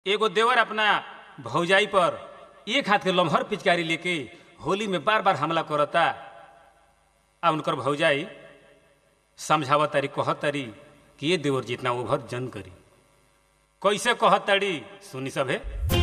एगो देवर अपना भौजाई पर एक हाथ के लम्हर पिचकारी लेके होली में बार बार हमला करता आ उनकर भौजाई समझावत तारी कहत तारी कि ये देवर जितना ओभर जन करी कैसे कहत तारी सुनी सभे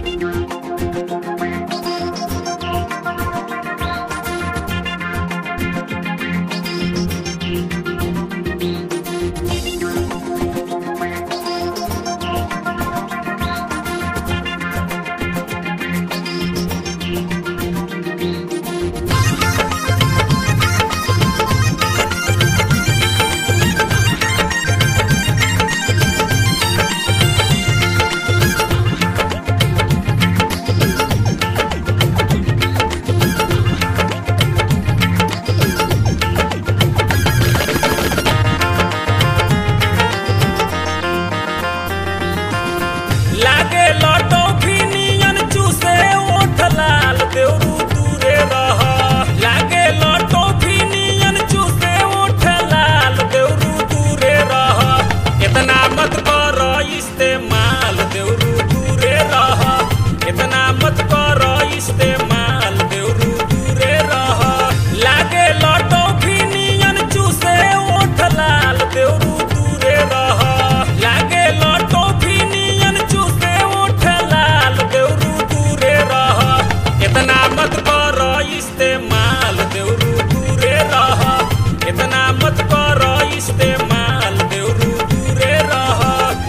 लागे लटो फिनियन चूसे ओठ लाल देवरू दूरे रह लागे लटो फिनियन चूसे ओठ लाल देवरू दूरे रह इतना मत कर इस्तेमाल देवरू दूरे रह इतना मत कर इस्तेमाल देवरू दूरे रह लागे लटो फिनियन चूसे ओठ लाल देवरू दूरे रह लागे लटो फिनियन चूसे ओठ लाल देवरू दूरे रह इतना मत कर इस्तेमाल देवरू दूरे रह इतना मत कर इस्तेमाल देवरू दूरे रह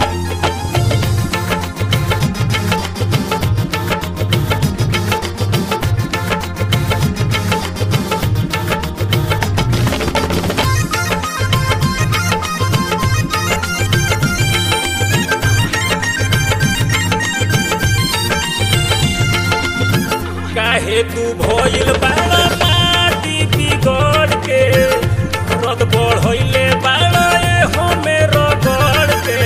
काहे तू भइल बाड़ा माटी बिगड़ के रद बढ़ैले बाड़ा ए हमे रगड़ के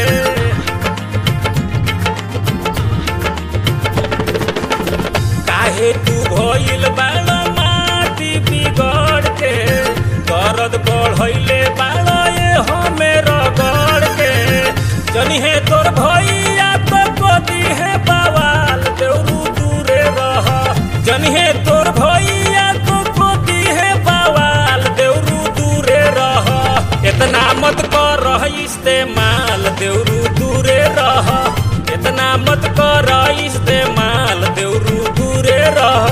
काहे तू भइल बाड़ा माटी बिगड़ के दर्द बढ़ैले बाड़ा ए हमे रगड़ के जनी है तोर भैया तो कदी है बवाल देवरू दूरे रह जनी है तोर भैया तो कदी है बवाल देवरू दूरे रह इतना मत कर इस्तेमाल देवरू दूरे रह इतना मत कर इस्तेमाल देवरू दूरे रह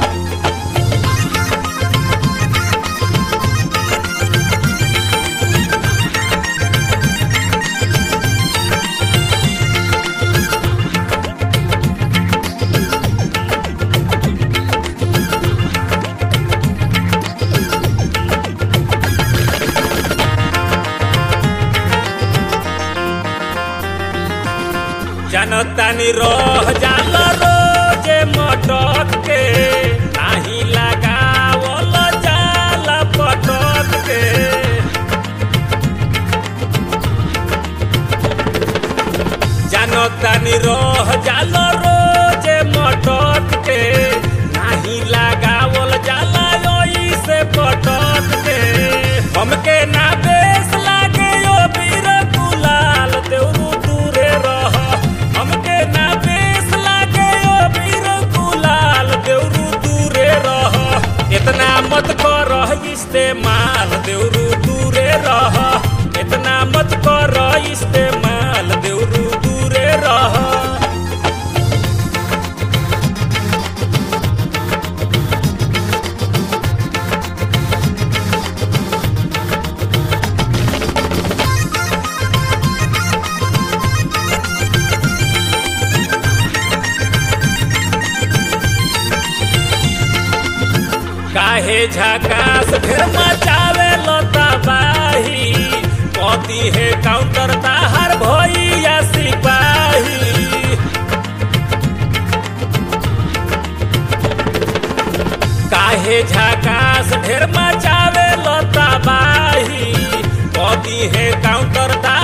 जनतानी रह जाल रोजे मटक के नाही लगावल जाल पटक के जनतानी रह जाल रोजे मटक के नाही लगावल जाल से पटक के हमके ना बेस लागे ओ बीर गुलाल देवरू दूरे रह हमके ना बेस लागे ओ बीर गुलाल देवरू दूरे रह इतना मत कर इस्तेमाल देवरू दूरे रह इतना मत कर इस्तेमाल देवरू दूरे रह काहे झकास फिर मचावे लता बाही पति है काउंटर ताहर भैया सिपाही काहे झकास ढेर मचावे लता बाही पति है काउंटर ताहर